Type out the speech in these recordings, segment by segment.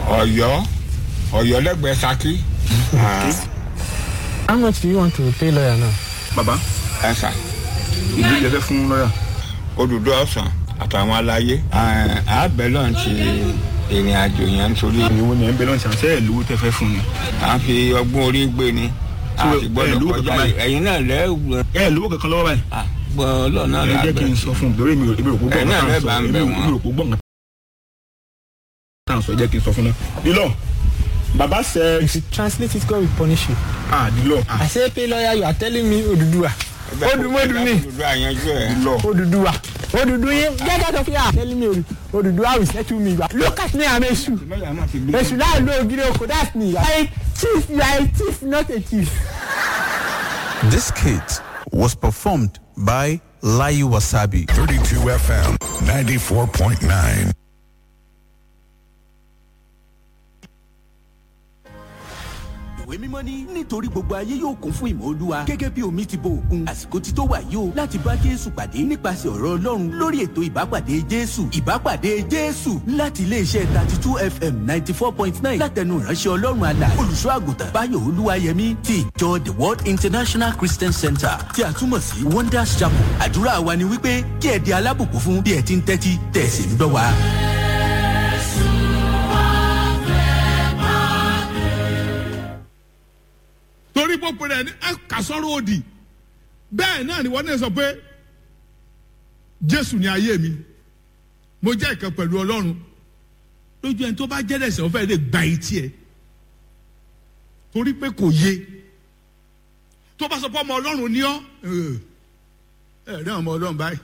ọ̀yọ́ ọ̀yọ́ lẹ́gbẹ̀ẹ́ saki. How much do you want to pay lawyer now? bàbá ẹ sà ìlú ìjẹ́fẹ́ fún lọ́yà. òdùdó ọ̀sán àtàwọn aláyé àbẹ̀ lọ́n ti ìrìn àjò yẹn nítorí ìwọ ni ẹ̀ ń bẹ lọ́nà ṣàṣẹ ẹ̀ lówó tẹ́fẹ́ fún ni. à ń fi ọgbọ́n orí gbé ni a Tí o- sì ẹ gbọ́dọ̀ lówó kọjá kankan báyìí? ẹ̀yin náà lẹ́gbọ̀n ẹ lówó kankan lọ́wọ́ báyìí. gbọ́ ọlọ́run náà ẹ jẹ́ kí n sọ fún un lórí mi ò mi ò kó gbọ́ Ẹ náà nǹkan lẹ́bàá tá à ń ń bẹ̀ sọ wọ́n. mi ò kó gbọ́ nǹkan tá à ń sọ ẹ jẹ́ kí n sọ fún un náà. dílọ bàbá sẹ If you translate it, God will punish you. ah dílọ ah I say pay lawyer, you are telling me Oduduwa. Odumodu ni. òdùdó àyànjú ẹ̀ dílọ. Oduduwa. Odudu yin. Get out of here. Telling me Odu- Oduduwa will settle me. Look at me, I'm Eshu. lọ́yà máa ti gbé. Eshu now know Ogiri Oko. That's me. You are a thief. You are a thief, not a thief. This skit was performed by Layu Wasabi. 32 FM 94.9. ìwé mímọ́ ní nítorí gbogbo ayé yóò kún fún ìmọ̀ olúwa gẹ́gẹ́ bí omi ti bo òkun àsìkò ti tó wà yìí o láti bá jésù pàdé nípasẹ̀ ọ̀rọ̀ ọlọ́run lórí ètò ìbápàdé jésù ìbápàdé jésù láti iléeṣẹ́ thirty two fm ninety four point nine látẹnu ìránṣẹ́ ọlọ́run àlà olùṣọ́ àgùntàn báyọ̀ olúwayẹmí ti ìjọ the world international christian center tí a túmọ̀ sí wonders chapel àdúrà wa ni wípé kí ẹ di alábùkún fún bí ẹ ti ń tẹ́tí tẹ̀ sí ń gbọ́ wa. torí pọ́pọ́ rẹ̀ ní ẹ kà sọ́rọ́ òdì bẹ́ẹ̀ náà ni wọ́n náà sọ pé jésù ni ayé mi mo jẹ́ ìkan pẹ̀lú ọlọ́run lójú ẹni tó bá jẹ́ ẹ̀sẹ̀ ó fẹ́ lè gba etí ẹ̀ torí pé kò yé tó bá sọ pé ọmọ ọlọ́run ní ọ́ ẹ̀ ẹ̀ rí ọmọ ọlọ́run báyìí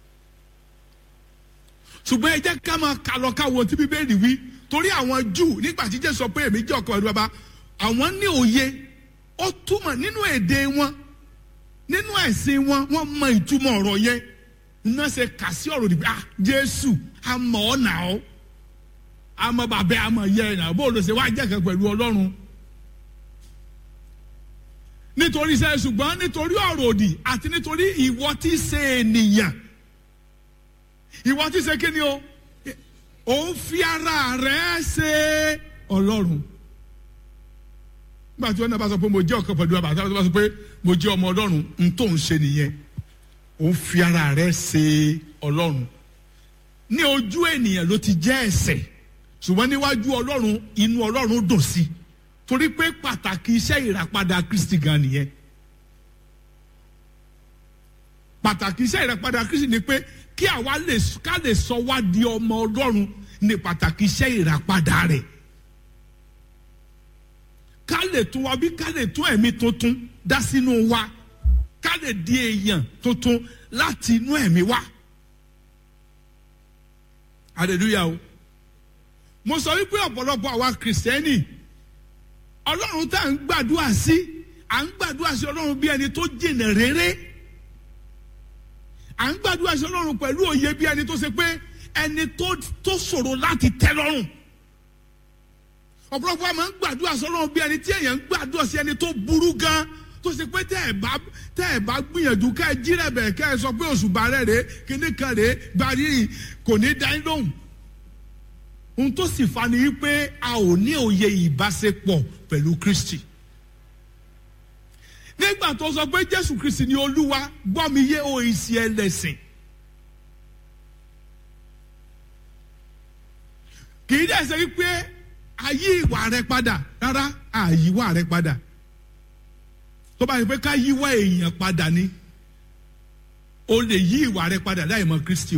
ṣùgbọ́n ẹ jẹ́ ká máa kà lọ káwọn tí bíbélì wí torí àwọn júù nígbà tí jésù sọ pé èmi jẹ́ ọkọ ẹ̀rú bàbá àwọn ní òye ó túmọ̀ nínú èdè wọn nínú ẹ̀sìn wọn wọ́n mọ ìtumọ̀ ọ̀rọ̀ yẹn iná ṣe kà sí ọ̀rọ̀ níbi ah jésù àmọ́ ọ̀nà ọ́ àmọ́ bàbá àmọ́ yẹ ẹ̀ náà bó ló ṣe wá jẹ́ kan pẹ̀lú ọlọ́run nítorí iṣẹ́ ṣùgbọ́n nítorí ọ̀rọ̀ òdì àti nítorí ìwọ tí í ṣe ènìyàn ìwọ tí í ṣe kí ni o òun fi ara rẹ̀ ṣe ọlọ́run nígbà tí wọn náà bá sọ pé mo jẹ́ ọ̀kan pẹ̀lú àbàtà tó bá sọ pé mo jẹ́ ọmọ ọlọ́run n tó ń ṣe nìyẹn òun fi ara rẹ̀ ṣe ọlọ́run ní ojú ènìyàn ló ti jẹ́ ẹ̀ṣẹ̀ ṣùgbọ́n níwájú ọlọ́run inú ọlọ́run dùn sí i torí pé pàtàkì iṣẹ́ ìràpadà kristi gan nìyẹn pàtàkì iṣẹ́ ìràpadà kristi ni pé kí àwa lè ká lè sọ wá di ọmọ ọlọ́run ní pàtàkì iṣẹ́ ìràpadà rẹ̀ ká lè tún wa bí ká lè tún ẹ̀mí tuntun dá sínú wa ká lè di èèyàn tuntun láti inú ẹ̀mí wa hallelujah o mo sọ wípé ọ̀pọ̀lọpọ̀ àwa kìrìsìtẹ́nì ọlọ́run tá à ń gbàdúrà sí à ń gbàdúrà sí ọlọ́run bí ẹni tó jìnà réré à ń gbàdúrà sí ọlọ́run pẹ̀lú òye bí ẹni tó ṣe pé ẹni tó tó ṣòro láti tẹ́ lọ́rùn ọ̀pọ̀lọpọ̀ àmọ́ ń gbàdúrà sí ọlọ́run bí ẹni tí èèyàn ń gbàdúrà sí ẹni tó burú gan tó ṣe pé tẹ́ ẹ̀ bá tẹ́ ẹ̀ bá gbìyànjú ká ẹ jí rẹ̀ bẹ̀ ká ẹ sọ pé òṣùbà rẹ̀ rèé kíní kan rèé gbàrí kò ní dá yín lóhùn ohun tó sì fa ni wípé a ò ní òye ìbáṣepọ̀ pẹ̀lú kristi nígbà tó sọ pé jésù kristi ni olúwa gbọ́ mi yé o ìsì ẹlẹ́sìn kì í dẹ̀ ṣe wípé ayé ìwà rẹ padà rárá àyíwá rẹ padà tó bá yẹ pé ká yíwá èèyàn padà ni o lè yí ìwà rẹ padà láì mọ kristi o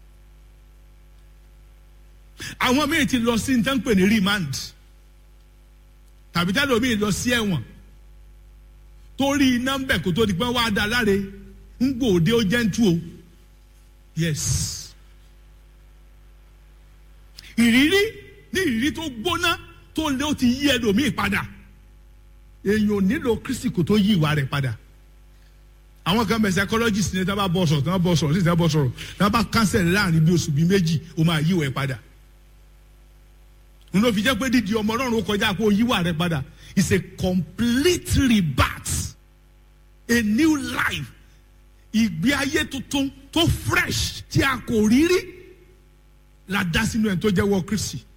àwọn míì ti lọ sí nǹkan pè ní remand tàbí tẹ́lẹ̀ omi lọ sí ẹ̀wọ̀n torí iná ń bẹ̀ kó tó di pé wọ́n á da láre ń gbòde ó jẹ́ ń tú o yes ìrírí ní ìrírí tó gbóná tó lé ó ti yí ẹlòmíì padà èèyàn ò nílò kristi kò tó yí ìwà rẹ̀ padà àwọn kan bẹ psychologist ní tábà bọ sọ̀rọ̀ tábà bọ sọ̀rọ̀ sí tábà bọ sọ̀rọ̀ tábà cancel láàrin bí oṣù bíi méjì ó máa yí ìwà ẹ̀ padà n ló fi jẹ́ pé dídi ọmọ ọlọ́run ó kọjá kó yíwà rẹ padà it's a complete rebirth a new life ìgbé ayé tuntun tó fresh tí a kò rí rí la dá sínú ẹ̀ tó jẹ́ wọ́ kristi